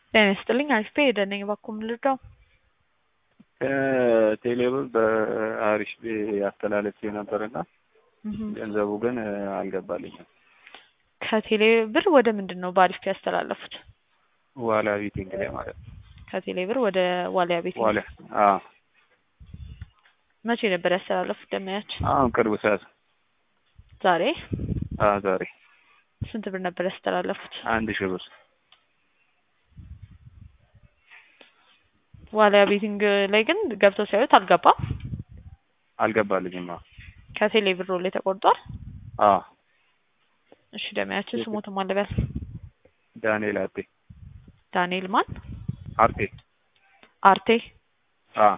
ጤና ይስጥልኝ አሪፍ ሄደ ነኝ እባክዎ ምን ልርዳው? ከቴሌብር በአሪፍ አስተላለፍ ነበርና ገንዘቡ ግን አልገባልኝም። ከቴሌ ብር ወደ ምንድን ነው በአሪፍ ያስተላለፉት? ዋላ ቤቲንግ ላይ ማለት ነው። ከቴሌ ብር ወደ ዋሊያ ቤት ዋላ አዎ፣ መቼ ነበር ያስተላለፉት? ደመያች አሁን ቅርብ ሰዓት ዛሬ አዎ፣ ዛሬ ስንት ብር ነበር ያስተላለፉት? አንድ ሺህ ብር ዋሊያ ቤቲንግ ላይ ግን ገብተው ሲያዩት አልገባም። አልገባልኝም። አዎ ከቴሌ ብር ላይ ተቆርጧል። አዎ፣ እሺ ደመያችን ስሞት ማለበል ዳንኤል አርቴ ዳንኤል ማን አርቴ አርቴ አዎ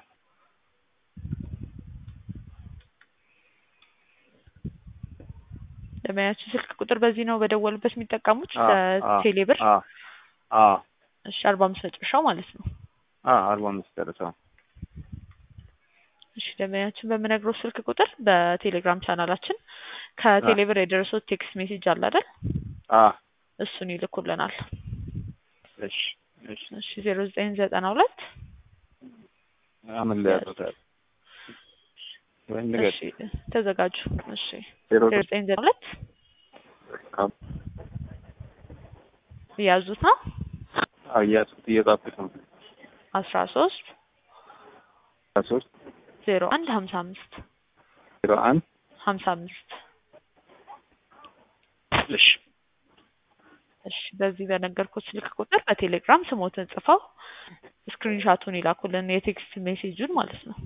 ደመያችን ስልክ ቁጥር በዚህ ነው በደወሉበት የሚጠቀሙት አዎ፣ ቴሌ ብር አዎ አዎ እሺ አርባ አምስት መጨረሻው ማለት ነው። አዎ አርባ አምስት ደረሰው። እሺ ደንበኛችን በምነግረው ስልክ ቁጥር በቴሌግራም ቻናላችን ከቴሌ ብር የደረሰው ቴክስት ሜሴጅ አለ አይደል? አዎ እሱን ይልኩልናል። እሺ እሺ እሺ ዜሮ ዘጠኝ ዘጠና ሁለት አምን ላይ ያሉታል ወይ ንገር እሺ ተዘጋጁ። እሺ ዜሮ ዜሮ ዘጠኝ ዘጠና ሁለት የያዙት ነው እያሱት እየጻፍኩት ነው። አስራ ሶስት ሶስት ዜሮ አንድ ሀምሳ አምስት ዜሮ አንድ ሀምሳ አምስት እሺ እሺ በዚህ በነገርኩት ስልክ ቁጥር በቴሌግራም ስሞትን ጽፈው ስክሪንሻቱን ይላኩልን የቴክስት ሜሴጁን ማለት ነው።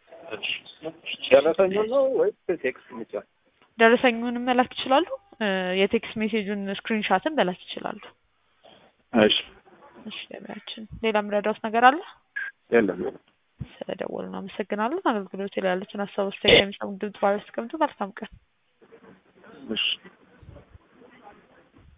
ደረሰኝ ነው ወይስ ቴክስት ብቻ? ደረሰኙንም መላክ ይችላሉ። እ የቴክስት ሜሴጁን ስክሪንሻትን መላክ ይችላሉ። እሺ እሺ ገበያችን ሌላ የምረዳውት ነገር አለ? የለም ስለደወሉ አመሰግናለሁ። አገልግሎት ላይ ያሉትን ሀሳብ አስተያየት የሚሰሙ ድምጽ ባለ መልካም ቀን። እሺ